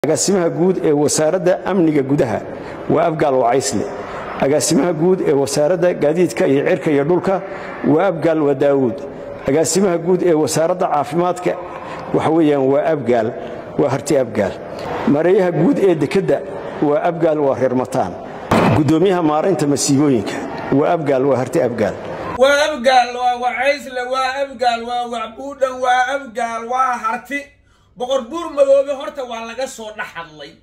agaasimaha guud ee wasaaradda amniga gudaha waa abgaal wacaysle agaasimaha guud ee wasaaradda gaadiidka iyo cirka iyo dhulka waa abgaal waa daawuud agaasimaha guud ee wasaaradda caafimaadka waxa weeyaan waa abgaal waa harti abgaal mareeyaha guud ee dekedda waa abgaal waa reer mataan guddoomiyaha maaraynta masiibooyinka waa abgaal waa harti abgaal waa abgaal waa wacaysle waa abgaal waa wacbuudhan waa abgaal waa harti boqor buur madoobe horta waa laga soo dhex hadlay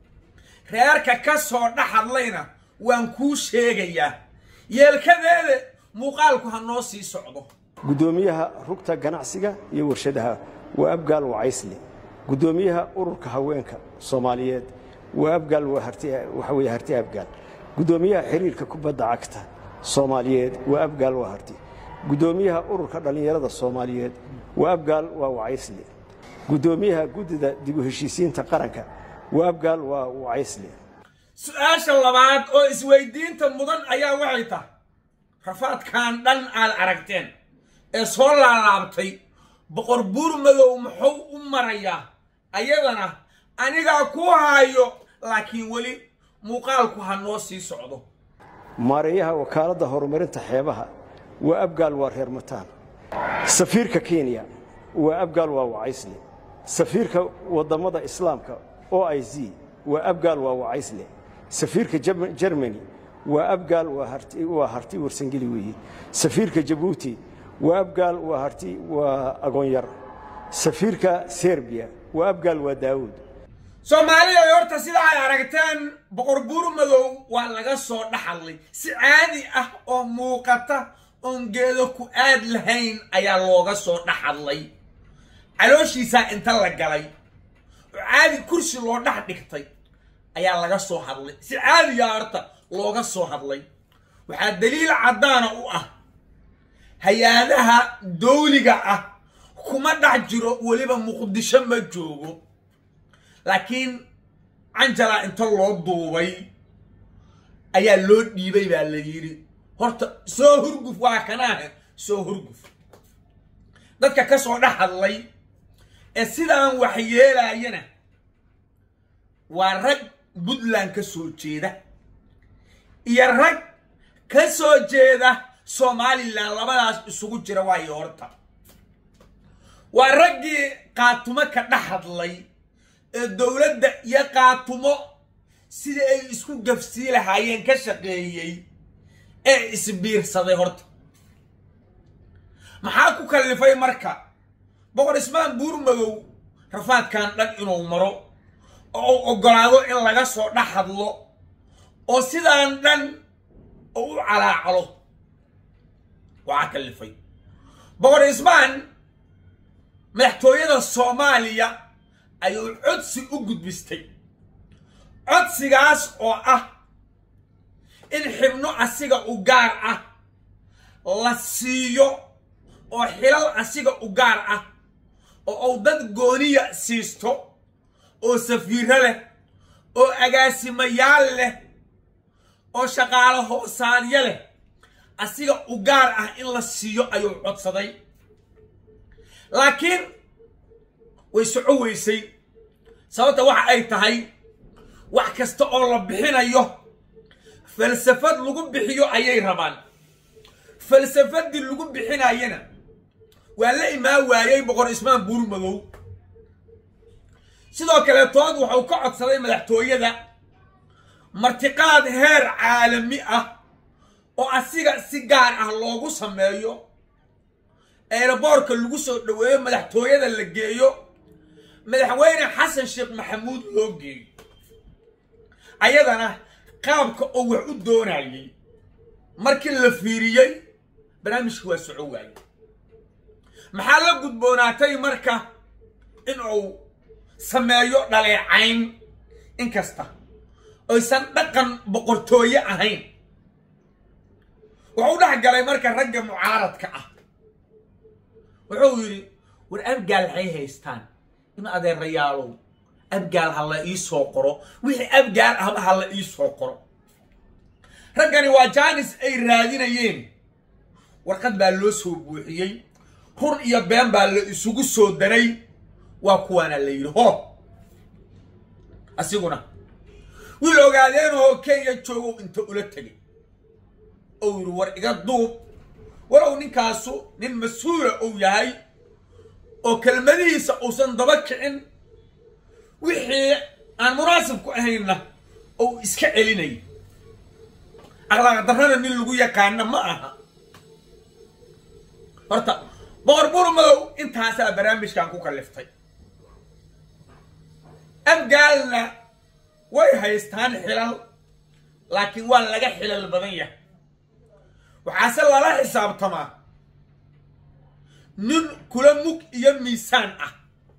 reerka ka soo dhex hadlayna waan kuu sheegayaa yeelkadeeda muuqaalku ha noo sii socdo guddoomiyaha rugta ganacsiga iyo warshadaha waa abgaal wacaysle guddoomiyaha ururka haweenka soomaaliyeed waa abgaal waxa weye harti abgaal guddoomiyaha xiriirka kubadda cagta soomaaliyeed waa abgaal waa harti guddoomiyaha ururka dhallinyarada soomaaliyeed waa abgaal waa wacaysle guddoomiyaha guddida dib u heshiisiinta qaranka waa abgaal waa wacaysle su-aasha labaad oo isweydiinta mudan ayaa waxay tahay rafaadkan dhan aad aragteen ee soo laalaabtay boqor buur madow muxuu u marayaa ayadana anigaa ku haayo laakiin weli muuqaalku ha noo sii socdo maareeyaha wakaaladda horumarinta xeebaha waa abgaal waa reer mataan safiirka kenya waa abgaal waa wacaysle safiirka wadammada islaamka o i z waa abgaal waa wacaysle safiirka jermani waa abgaal waa harti warsangeli weeye safiirka jabuuti waa abgaal waa harti waa agoonyar safiirka serbiya waa abgaal waa daawuud soomaalida horta sida ay aragteen boqor buur madow waa laga soo dhaxadlay si caadi ah oo muuqata oon geedo ku aad lahayn ayaa looga soo dhaxadlay calooshiisaa inta la galay oo caadi kursi loo dhex dhigtay ayaa laga soo hadlay si caadigaa horta looga soo hadlay waxaa daliil caddaana u ah hay-adaha dawliga ah kuma dhex jiro weliba muqdisho ma joogo laakiin canjalaa inta loo duubay ayaa loo dhiibay baa la yidhi horta soo hurguf waa kanaahe soo hurguf dadka ka soo dhex hadlay ee sidaan wax yeelaayana waa rag puntland ka soo jeeda iyo rag ka soo jeeda somalilan labadaas isugu jira waayo horta waa raggii qaatumo ka dhex hadlay ee dowladda iyo qaatumo sida ay isku gafsii lahaayeen ka shaqeeyey ee isbiirsaday horta maxaa ku kallifay marka boqor ismaan buur madow rafaadkan dhan inuu maro oo uu oggolaado in laga soo dhex hadlo oo sidaan dhan oo u calaacalo waxaa kallifay boqor ismaan madaxtooyada soomaaliya ayuu codsi u gudbistay codsigaas oo ah in xibno asiga u gaar ah la siiyo oo xilal asiga u gaar ah oo uu dad gooniya siisto oo safiiro leh oo agaasimayaal leh oo shaqaalo hoosaadyo leh asiga u gaar ah in la siiyo ayuu codsaday laakiin way soco weysay sababta waxa ay tahay wax kasta oo la bixinayo falsafad lagu bixiyo ayay rabaan falsafadii lagu bixinayana waa la imaan waayey boqor ismaan buur madow sidoo kaleetood wuxuu ka codsaday madaxtooyada martiqaad heer caalami ah oo asiga si gaar ah loogu sameeyo eeraboorka lagu soo dhoweeyo madaxtooyada la geeyo madaxweyne xasan sheekh maxamuud loo geeyo ayadana qaabka oo wax u doonayay markii la fiiriyey barnaamijka waa soco waaye maxaa la gudboonaatay marka in uu sameeyo dhaleecayn inkasta oysan dhaqan boqortooye ahayn wuxuu dhex galay marka ragga mucaaradka ah wuxuu yidhi war abgaal waxay haystaan in adeerayaalow abgaal ha la ii soo qoro wixii abgaal ahba ha la ii soo qoro raggani waa jaanis ay raadinayeen warqad baa loo soo buuxiyey run iyo been baa la isugu soo daray waa kuwaana la yidhi ho asiguna wiil ogaadeenoo kenya joogow inta ula tegay ou yidhi war iga duub walow ninkaasu nin mas-uula uu yahay oo kelmadihiisa uusan daba kicin wixii aan munaasib ku ahaynna ou iska celinay akhlaaq darrana nin lagu yaqaana ma aha horta boqor burmadow intaasaa barnaamijkan ku kalliftay abgaalna way haystaan xilal laakiin waa laga xilal badan yahay waxaase lala xisaabtamaa nin kula mug iyo miisaan ah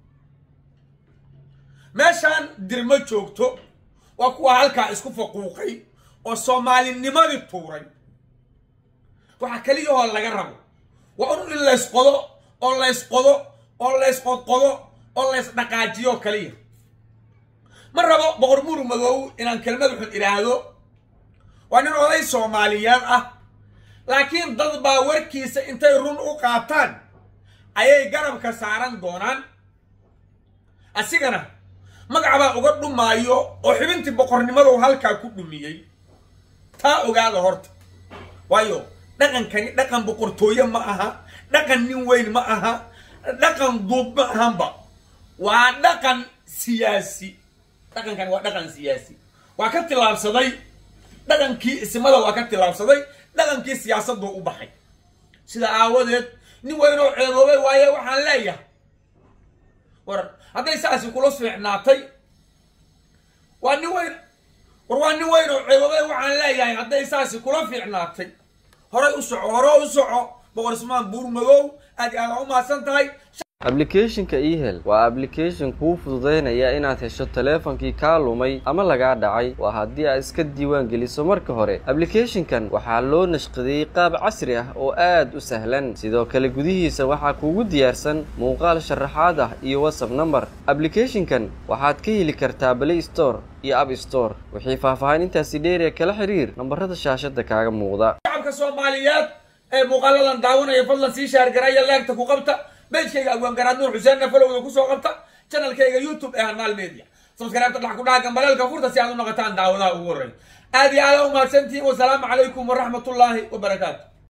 meeshaan dirmo joogto waa kuwa halkaa isku faquuqay oo soomaalinimadii tuuray waxaa keliyahoo laga rabo waa un in laysqodo oo laysqodo oo laysqodqodo oo laysdhaqaajiyo kaliya ma rabo boqor buur madow inaan kelmad xun idhaahdo waa nin oday soomaaliyeed ah laakiin dad baa warkiisa intay run u qaataan ayay garabka saaran doonaan asigana magacbaa uga dhumaayo oo xibintii boqornimadow halkaa ku dhumiyey taa ogaada horta waayo dhaqankani dhaqan boqortooye ma aha dhaqan nin weyn ma aha dhaqan duub ma ahanba waa dhaqan siyaasi dhaqankani waa dhaqan siyaasi waa ka tillaabsaday dhaqankii ismada waa ka tillaabsaday dhaqankii siyaasaduu u baxay sida aawadeed nin weyn oo ceeboobay waaye waxaan leeyahay war hadday saasi kula fiicnaatay waa nin weyn war waa nin weyn oo ceeboobay waxaan leeyahay hadday saasi kula fiicnaatay horay u soco hore u soco boqor ismaan buur madow aad iyo aad u mahadsan tahay ablicathonka ehel waa ablication kuu fududaynaya inaad hesho taleefankii kaa lumay ama lagaa dhacay waa haddii aad iska diiwaan geliso marka hore ablicathonkan waxaa loo nashqadeeyey qaab casri ah oo aad u sahlan sidoo kale gudihiisa waxaa kuugu diyaarsan muuqaal sharaxaad ah iyo whatsapp number ablicathonkan waxaad ka heli kartaa play store iyo app store wixii faahfaahin intaasi dheeriya kala xiriir nambarada shaashada kaaga muuqda shacabka soomaaliyeed ee muuqaaladan daawanaya fadlan sii shaargaraya leegta ku qabta beejkayga abwaangaraad nuur xuseenna falowda kusoo qabta channelkayga youtube ee hanaal media subscribe-ta dhax ku dhaha gambaleelka furta si aad u noqotaan daawadaha ugu horreeya aad iyo aada u mahadsantihiin wasalaamu calaykum waraxmatullaahi wabarakaatu